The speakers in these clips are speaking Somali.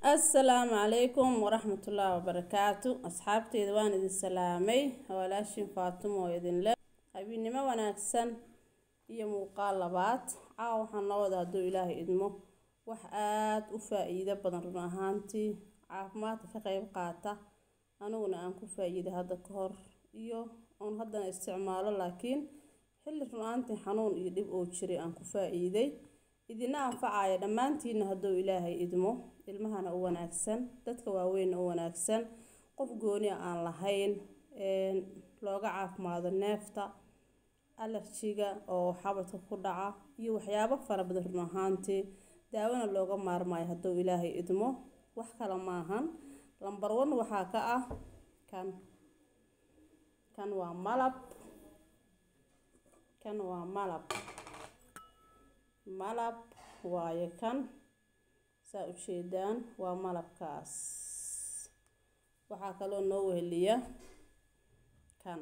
assalaamu calaykum waraxmatullaahi wabarakaatu asxaabteyda waan idin salaamay walaashin faatimo oo idinle habiennimo wanaagsan iyo muuqaal labaad caawa waxaan noo wada hadduu ilaahay idmo wax aada u faa-iido badan run ahaantii caafimaadka ka qeyb qaata aniguna aan ku faa-iiday hadda ka hor iyo oon haddana isticmaalo laakiin xilli run ahaantii xanuun iyo dhib oo jiray aan ku faa-iiday idina anfacaya dhammaantiina hadduu ilaahay idmo ilmahana u wanaagsan dadka waaweynna u wanaagsan qof gooniya aan lahayn looga caafimaado neefta alarjiga oo xabadka ku dhaca iyo waxyaabo fara badan run ahaantii daawona looga maarmayo hadduu ilaahay idmo wax kale maahan lambar one waxaa ka ah kan kan waa malab kan waa malab malab waaye kan saa ujeedaan waa malabkaas waxaa kaloo noo weheliya kan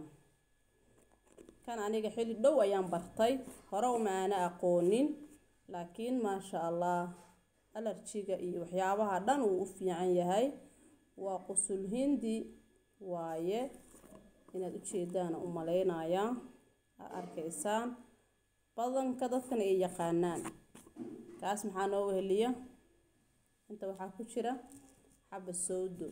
kan aniga xilli dhow ayaan bartay hore uma aana aqoonin laakiin maasha allah alarjiga iyo waxyaabaha dhan uu u fiican yahay waa qusul hindi waaye inaad ujeedaan u maleynayaa aad arkaysaan badanka dadkan ay yaqaanaan kaas maxaa noo weheliya inta waxaa ku jira xaba sowdo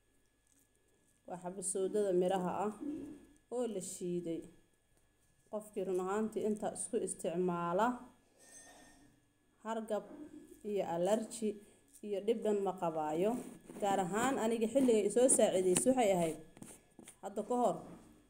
waa xaba sowdada miraha ah oo la shiiday qofkii run ahaantii intaa isku isticmaala hargab iyo alarji iyo dhib dhan ma qabaayo gaar ahaan aniga xilligay isoo saacidaysay waxay ahayd hadda ka hor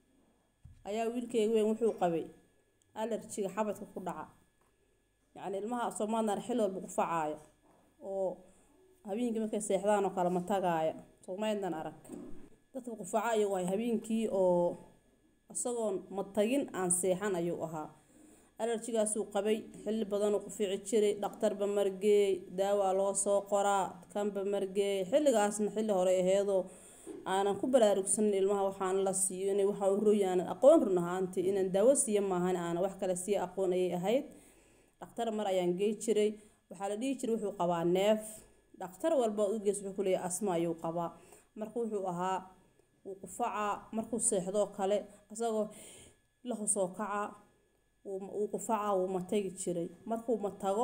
ayaa wiilkeyga weyn wuxuu qabay alarjiga xabadka ku dhaca yacni ilmaha soomaalinar xil walba qufacaaya oo habeenkii markay seexdaan oo kale ma tagaaya soomaydnan arag dadka qufaca ayuu ahay habeenkii oo isagoon ma tagin aan seexan ayuu ahaa alarjigaasuu qabay xilli badanuu qufici jiray dhaqtarba margeey daawaa loo soo qoraa kanba margeey xilligaasna xilli hore aheedoo aanan ku baraarugsanin ilmaha waxaan la siiyo inay waxaa u rooyi aanan aqoon run ahaantii inaan daawo siiya maahan aanan wax kale sii aqoon ayay ahayd dhaqtar mar ayaan gey jiray waxaa la dhihi jiray wuxuu qabaa neef dhaqtar walba u gees wuxuu kuleeyahay asma ayuu qabaa marka wuxuu ahaa wuu qufacaa markuu seexdoo kale isagoo lahu soo kaca wuu qufacaa wuu matagi jiray markuu matago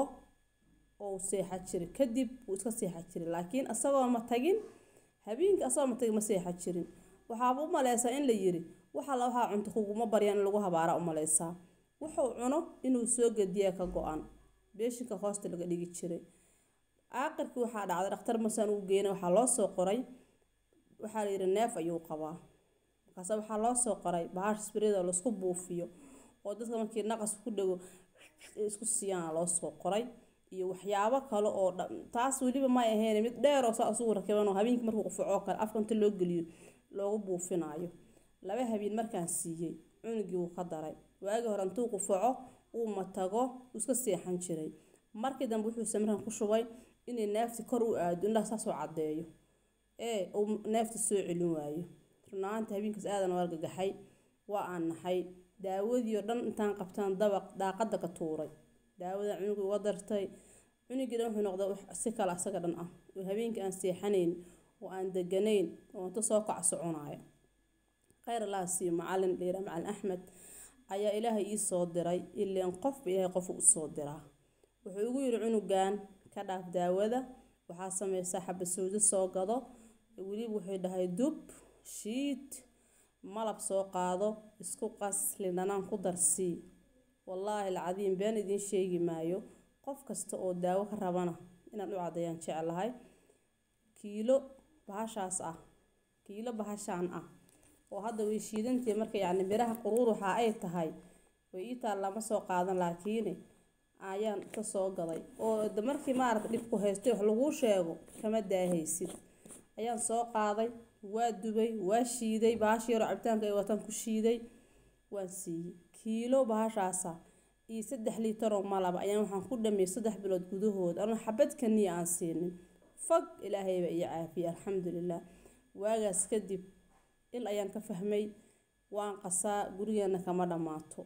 oo seexa jiray kadib wuu iska seexa jiray laakiin isagoo matagin habeenkii asagoo matagi ma seexa jirin waxaaba u maleysaa in la yiri waxa la waxaa cunto kuguma baryaan in lagu habaara u maleysaa wuxuu cuno inuu soo gediyaa ka go-an beeshinka hoosta laga dhigi jiray aaqirkii waxaa dhacday dhakhtar masaan uu geynay waxaa loo soo qoray waxaa la yidhi neef ayuu qabaa markaase waxaa loo soo qoray bahaash sbirida laisku buufiyo oo dadka markii naqas ku dhego isku siiyaan loo soo qoray iyo waxyaabo kale oo taas weliba may ahayn mid dheeroo saa isugu rakiban oo habeenkii markuu qufacoo kale afka inta loo geliyo loogu buufinaayo laba habeen markaan siiyey cunugii wuu ka daray waagii hore intuu qufaco uu matago uu iska seexan jiray markii dambe wuxuu samran ku shubay inay neefti kor u aado indhaha saasoo caddeeyo ee uu neefti soo celin waayo runahaanta habeenkaas aadan u argagaxay waa aan naxay daawadii oo dhan intaan qabtaan dabaq daaqadda ka tuuray daawadan cunuga uga dartay cunugii dhan wuxuu noqday si kale asaga dhan ah oo habeenkii aan seexanayn oo aan deganayn oo inta soo kac soconaayo khayr allaha siiyo macalin dheera macalin axmed ayaa ilaahay ii soo diray ileen qofba ilaahay qofu u soo diraa wuxuu igu yidhi cunugan ka dhaaf daawada waxaa sameysaa xabasowdo soo gado weliba wuxuu dhahay dub shiid malab soo qaado isku qas lindhanaan ku darsii wallaahi alcadiim been idiin sheegi maayo qof kasta oo daawo ka rabana inaan u caddeeyaan jeclahay kiilo bahashaas ah kiilo bahashaan ah oo hadda way shiidantii marka yacni miraha quruur waxa ay tahay way ii taal lama soo qaadan laakiin ayaan ka soo gaday oo de markii maaragta dhibku haystay wax laguu sheego kama daahaysid ayaan soo qaaday waa dubay waa shiiday bahash yaroo cabitaanka ay wataan ku shiiday waan siiyey kiilo bahashaasa iyo saddex liitaroo malaba ayaan waxaan ku dhameeyey saddex bilood gudahood anuu xabad kaniya aan siinin fag ilaahayba iyo caafiyey alxamdulilah waagaas kadib il ayaan ka fahmay waan qasaa gurigeena kama dhammaato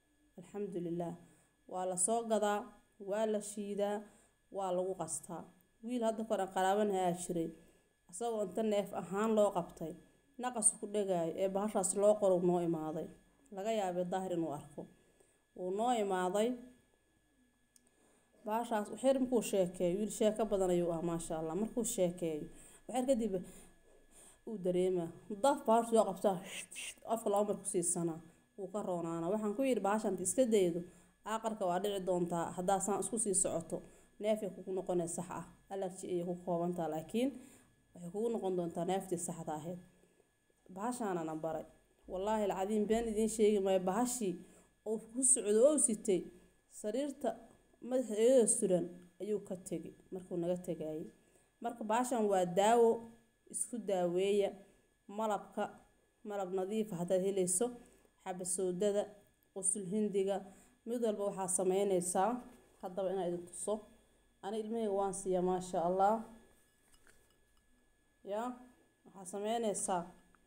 alxamdulilah waa la soo gadaa waa la shiidaa waa lagu qastaa wiil hadda kor aan qaraabanayaa jiray isagoo inta neef ahaan loo qabtay naqas ku dhagaayo ee bahashaas loo qoro noo imaaday laga yaabay daahir inuu arko wuu noo imaaday bahashaas waxyar markuu sheekeeyo wiil sheeko badan ayuu ah maasha allah markuu sheekeeyo waxyar kadib uu dareemaa daf bahashu soo qabtaa afka laba mar ku siisanaa wuu ka roonaana waxaan ku yidhi bahashan iska daydo aaqarka waa dhici doontaa haddaa saan isku sii socoto neefay kugu noqonee sax ah alarji ayay ku koobantaa laakiin waxay kugu noqon doontaa neeftii saxda ahayd bahashaanana baray wallaahi alcadiim been idiin sheegi maayo bahashii uu ku socdo oo sitay sariirta madaxa iyadoo suran ayuu ka tegay markuu naga tegayay marka bahashan waa daawo isku daaweeya malabka malab nadiifa haddaad helayso xabasowdada qusul hindiga mid walba waxaa sameynaysaa haddaba inaa idin tuso ani ilmahayga waan siiya maasha allah ya waxaa sameynaysaa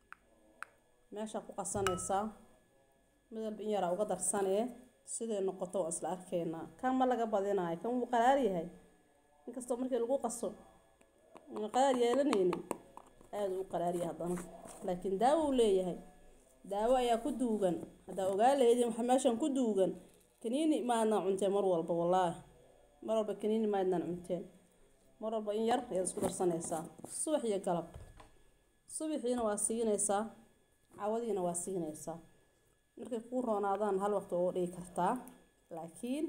meeshaa ku qasanaysaa mid walba in yaraa uga darsanee siday noqoto waa isla arkeynaa kan ma laga badinaayo kan wuu qaraar yahay inkastoo markii lagu qaso una qaraar yeelanaynin aada u qaraaryahay haddana laakiin daawo uu leeyahay daawo ayaa ku duugan haddaa ogaa lahaydin waxa meeshan ku duugan kaniini maadnaan cunteen mar walba wallaahi mar walba kaniini maadnaan cunteen mar walba in yar ayaad isku darsanaysaa subax iyo galab subaxiina waa siinaysaa cawadiina waa siinaysaa markay kuu roonaadaan hal waqti uga dhigi kartaa laakiin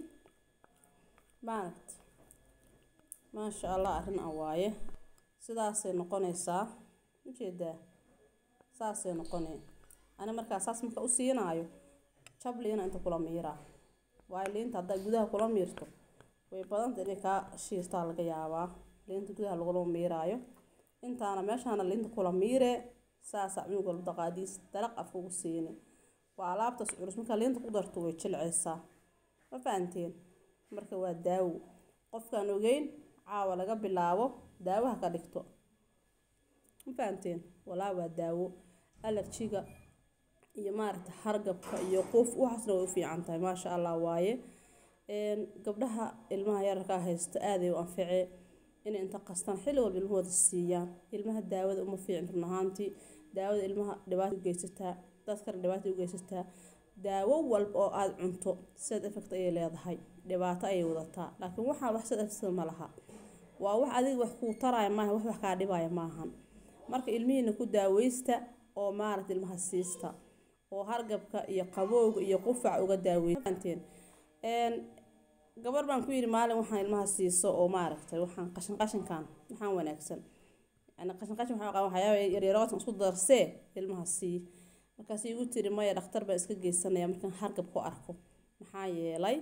maaragt maasha allah arrin aan waaye sidaasay noqonaysaa ujeedaa saasay noqonee ani markaa saas marka u siinaayo jab liina inta kula miiraa waayo liinta haddaa gudaha kula miirto way badanta inay kaa shiirtaa laga yaabaa liinta gudaha lagula miiraayo intaana meeshaana liinta kula miiree saasaa cunug walba daqaadiis dalaq af ugu siini waa alaabtaas culus markaa liinta ku darto way jilcaysaa ma fahanteen marka waa daawo qofkaan ogeyn caawa laga bilaabo daawaha ka dhigto ma fahanteen walaa waa daawo alarjiga iyo maaragta hargabka iyo qof waxaasna way u fiican tahay maasha allah waaye gabdhaha ilmaha yararkaa haysta aaday u anficee inay inta qastaan xilli walba ilmahooda siiyaan ilmaha daawada uma fiicin run ahaantii daawada ilmaha dhibaato u geysataa dadkana dhibaato u geysataa daawo walba oo aada cunto side effect ayay leedahay dhibaato ayay wadataa laakiin waxaa wax side effect ma laha waa wax adiga wax kuu taraya maaha wax wax kaa dhibaya maahan marka ilmihiina ku daaweysta oo maaragta ilmaha siista oo hargabka iyo qabowga iyo qufac uga daaweynteen gabar baan ku yidhi maalin waxaan ilmaha siiso oo maaragtay waxaan qashin qashinkan waxaan wanaagsan yani qashin qashin waxaa qaba waxyaaba yaryarootan isku darsee ilmaha sii markaas igu tiri maya dhakhtar baan iska geysanaya markaan hargab ku arko maxaa yeelay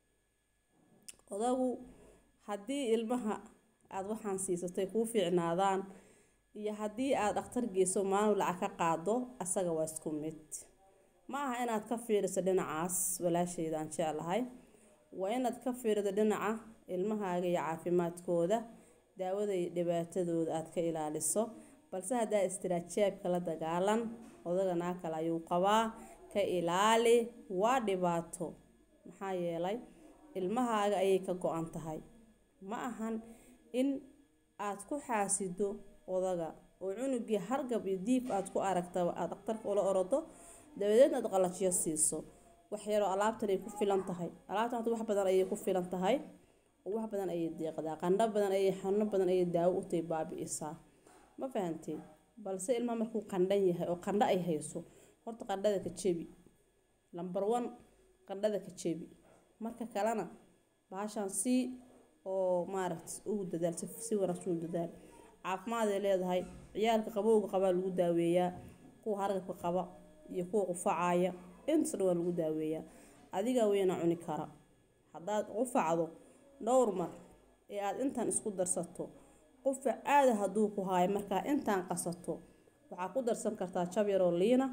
odagu haddii ilmaha aada waxaan siisatay kuu fiicnaadaan iyo haddii aada dhakhtar geyso maalin lacag ka qaado asaga waa isku mid ma aha inaad ka fiiriso dhinacaas walaashayda aan jeclahay waa inaad ka fiirido dhinaca ilmahaaga iyo caafimaadkooda daawada iyo dhibaatadooda aad ka ilaaliso balse haddaa istiraatijaabka la dagaalan odaga naa kale ayuu qabaa ka ilaali waa dhibaato maxaa yeelay ilmahaaga ayay ka go-an tahay ma ahan in aad ku xaasido odaga oo cunugii hargab iyo diib aad ku aragtaba aad dhakhtarka ula orodo dabadeedna aad qalajiyo siiso wax yaroo alaabtan ay ku filan tahay alaabtan horta wax badan ayay ku filan tahay oo wax badan ayay deeqdaa qandho badan ayay xanuuno badan ayay daawo u tahay baabi'isaa ma fahanteen balse ilmaha markuu qandhan yahay oo qandho ay hayso horta qandhada ka jebi lambar one qandhada ka jebi marka kalena bahashaan sii oo maaragta ugu dadaal si si wanaagsan u dadaal caafimaad ay leedahay ciyaalka qabowga qabaa lagu daaweeyaa kuwa hargabka qaba iyo kuwa qufacaaya intaas dhan waa lagu daaweeyaa adigaa weyna cuni kara haddaad qufacdo dhowr mar ee aada intaan isku darsato qufac aada hadduu ku haayo markaa intaan qasato waxaa ku darsan kartaa jab yaroo liina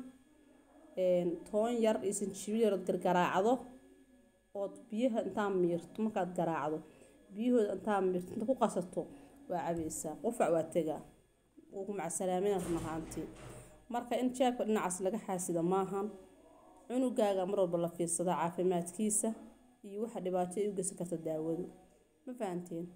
toon yar iyo sanjibiil yarood gargaraacdo ood biyaha intaan miirto markaad garaacdo biyahooda intaan miirto inta ku qasato waa cabaysaa qufac waa tegaa wuu ku macsalaamina run ahaantii marka in jaabka dhinacaas laga xaasida maahan cunugaaga mar walba la fiirsada caafimaadkiisa iyo waxa dhibaato ay u geysan karta daawadu ma fahanteen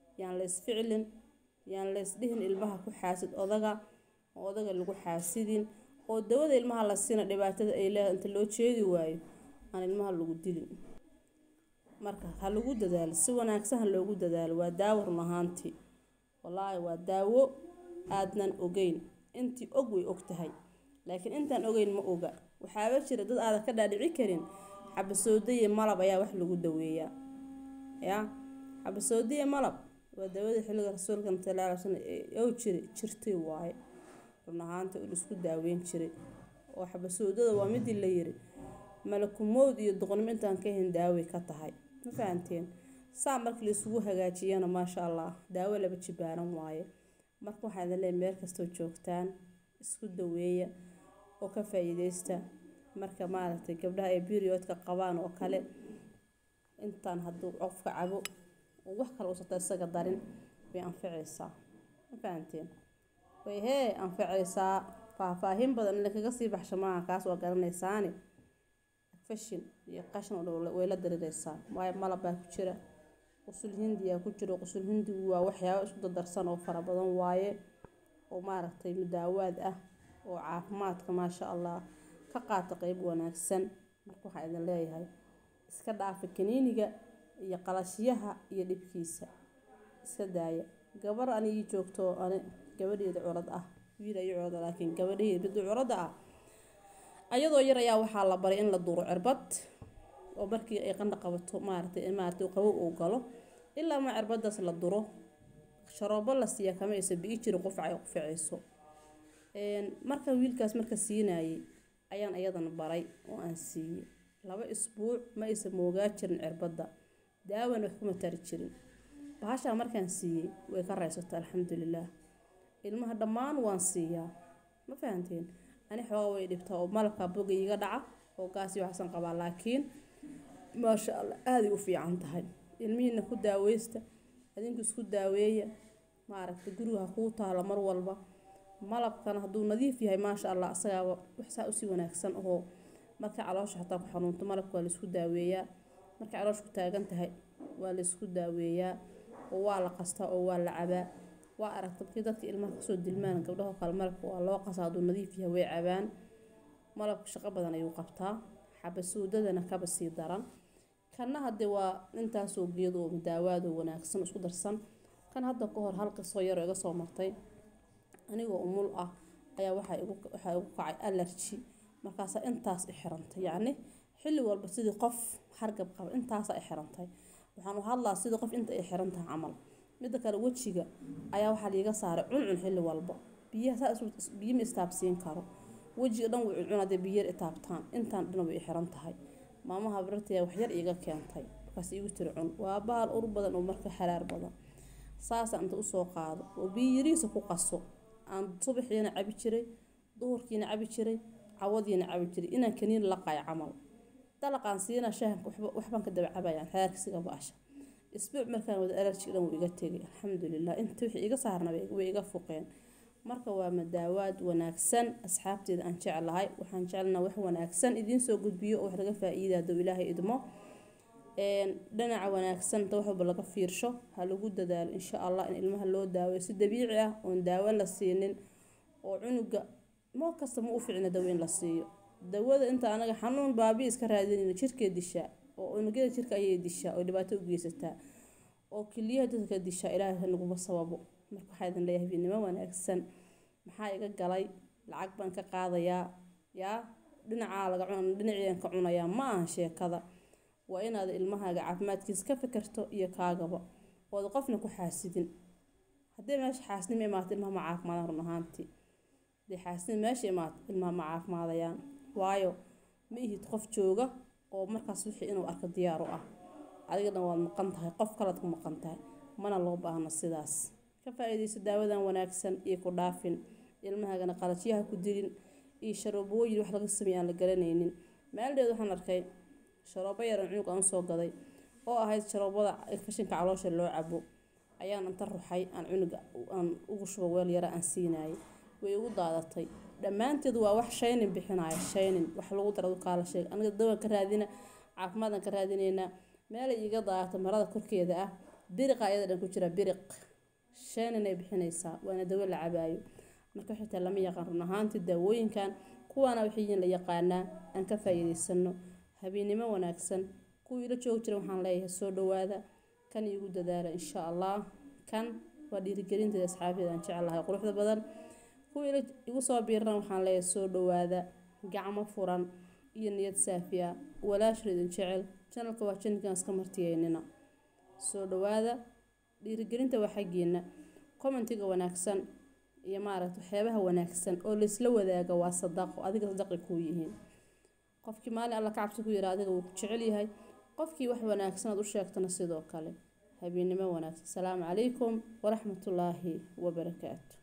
yaan la isficilin yaan la isdhihin ilmaha ku xaasid odaga oo odaga lagu xaasidin oo dawada ilmaha la siina dhibaatada ay leedahay inta loo jeedi waayo aan ilmaha lagu dilin marka ha lagu dadaalo si wanaagsan ha loogu dadaalo waa daawo run ahaantii wallaahi waa daawo aadnan ogeyn intii og way og tahay laakiin intaan ogeyn ma oga waxaaba jira dad aadan ka dhaadhici karin xabasoodaiyo malab ayaa wax lagu daweeyaa yaa xabasoodaiyo malab waa dawadii xilliga rasuulka sala alay slam ow jiri jirtay waaye run ahaanta uu isku daaweyn jiray oo xabasoodada waa midii la yiri malakumowd iyo duqnimo intaan ka ahayn daaway ka tahay ma fahanteen saa markii la isugu hagaajiyana maasha allah daawo laba jibaaran waaye marka waxaa idin leeyahay meel kastoo joogtaan isku daweeya oo ka faa-iideysta marka maaragtay gabdhaha ay periodka qabaan oo kale intaan hadduu qofka cabo oo wax kale uusata isaga darin way anficaysaa ma fahanteen way hee anficaysaa faahfaahin badan in lakaga sii baxsho maaha kaas waa garanaysaani fashin iyo qashin oo dhan way la dariraysaa waayo malab baa ku jira qusul hindiyaa ku jiro qusul hindigu waa waxyaabo isku dadarsan oo fara badan waaye oo maaragtay mudaawaad ah oo caafimaadka maasha allah ka qaata qeyb wanaagsan marka waxaa idin leeyahay iska dhaafa kaniiniga iyo qalashiyaha iyo dhibkiisa iska daaya gabar anigii joogto ani gabadheeda curad ah wiil ayo curada laakiin gabadheeda midda curada ah ayadoo yar ayaa waxaa la baray in la duro cirbad oo markii ay qandha qabato maaragtay maaragtay qabow uu galo ilaa ma cirbadaas la duro sharoobo la siiya kama aysa bii jirin qufca ay quficayso marka wiilkaas marka siinayay ayaan ayadana baray oo aan siiyey laba isbuuc ma aysa moogaa jirin cirbadda daawan wax kuma tari jirin bahashaa markaan siiyey way ka raysata alxamdulilaah ilmaha dhammaan waan siiyaa ma fahanteen ani xoogaa way dhibtaa oo malabka boga iga dhaca oo gaasi waxsan qabaa laakiin maasha allah aaday u fiican tahay ilmihiina ku daaweysta adinku isku daaweeya maaragtay guriga ha kuu taalo mar walba malabkana hadduu nadiif yahay maasha allah asagaaba waxsaa usii wanaagsan oo marka caloosha xataa ku xanuunto malabka waa laisku daaweeyaa markay caloosha ku taagan tahay waa laisku daaweeyaa oo waa la qastaa oo waa la cabaa waa aragta markii dadka ilmaha kasoo dilmaan gabdhahoo kale malabka waa loo qasaa hadduu nadiif yahay way cabaan malabka shaqo badan ayuu qabtaa xabasuudadana kaba sii daran kanna hadde waa intaasoo geed oo daawaadoo wanaagsan isku darsan kan hadda ka hor hal qisoo yaroo iga soo martay anigoo umul ah ayaa waxaa igu waxaa igu kacay alerji markaasaa intaas i xirantay yacni xilli walba sidii qof hargab qaba intaasaa i xirantay waxaan u hadlaa sidii qof inta ay xiran tahay camal midda kale wejiga ayaa waxaa liiga saaray cuncun xilli walba biyaha saa biyo ma istaabsiin karo wejiga dhan way cuncun hadday biyo yar itaabtaan intaan dhan way i xiran tahay maamaha birtaya waxyar iiga keentay markaas iigu tiri cun waa bahal ur badan oo marka xaraar badan saasaan inta usoo qaado oo biyo yariisa ku qaso aan subaxiina cabi jiray duhurkiina cabi jiray cawadiina cabi jiray inaan kaniin laqayo camal dalaqaan siina shaahanka waxbaan ka daba cabayaan xaarkisiga baasha isbuuc markaan wada alerji dhan wuu iga tegay alxamdulilah inta wixii iga saarna way iga fuqeen marka waa madaawaad wanaagsan asxaabteeda aan jeclahay waxaan jecelnaa wax wanaagsan idiin soo gudbiyo oo wax laga faa-iida hadduu ilaahay idmo dhinaca wanaagsan inta wax walba laga fiirsho ha lagu dadaalo insha allah in ilmaha loo daaweyo si dabiici ah oon daawo la siinin oo cunuga moo kasta ma u fiicna dawo in la siiyo dawada inta anaga xanuun baabi iska raadinayna jirkee dishaa oo unugyada jirka ayay dishaa oo dhibaato u geysataa oo keliyaha dadka dishaa ilaahay naguma sababo marka waxaa idin leeyahay habeenimo wanaagsan maxaa iga galay lacag baan ka qaadayaa yaa dhinacaa laga cuna dhinaciidan ka cunayaa ma aha sheekada waa inaad ilmahaaga caafimaadkiisa ka fikirto iyo kaagaba ood qofna ku xaasidin haddii meesha xaasnimo imaato ilmaha ma caafimaadaan run ahaantii haddii xaasnimo meesha imaato ilmaha ma caafimaadayaan waayo ma ihid qof jooga oo markaas wixii inuu arko diyaar u ah adiga dhan waad maqan tahay qof kalead ku maqan tahay mana loo baahno sidaas ka faa-iidayso daawadan wanaagsan iyo ku dhaafin ilmahaagana qalasyaha ku dilin iyo sharoobooyin wax laga sameeya aan la garanaynin maaldeed waxaan arkay sharoobo yaran cunug aan usoo gaday oo ahayd sharoobada fashinka caloosha loo cabo ayaan inta ruxay aan cunuga aan ugu shubo weel yara aan siinayay way igu daadatay dhammaanteed waa wax shaynin bixinaya shaynin wax lagu dara kaala sheeg aniga dawaan ka raadina caafimaadaan ka raadinaynaa meelay iiga daadatay marada korkeeda ah biriqa ayada dhan ku jira biriq sheenanay bixinaysaa waana dawo la cabaayo marka xitaa lama yaqaan run ahaantii daawooyinkan kuwaana waxay yihiin la yaqaanaa aan ka faa'iidaysano habeennimo wanaagsan kuwii ila joogi jira waxaan leeyahay soo dhawaada kan iigu dadaala insha allah kan waa dhiirigelinteeda asxaabteeda aan jeclahay quruxda badan kuwii ila igu soo biirana waxaan leeyahay soo dhawaada gacmo furan iyo niyad saafi ah walaashir idin jecel janalka waa janalkan iska martiyeynina soo dhawaada dhiirigelinta waa xaggeena commentiga wanaagsan iyo maaragta waxyaabaha wanaagsan oo laysla wadaaga waa sadaqo adiga sadaqi kuu yihiin qofkii maalin alla ka cabsi ku yidha adiga wuu ku jecel yahay qofkii wax wanaagsan aad u sheegtana sidoo kale habeennimo wanaagsan asalaamu calaykum waraxmatullaahi wabarakaatu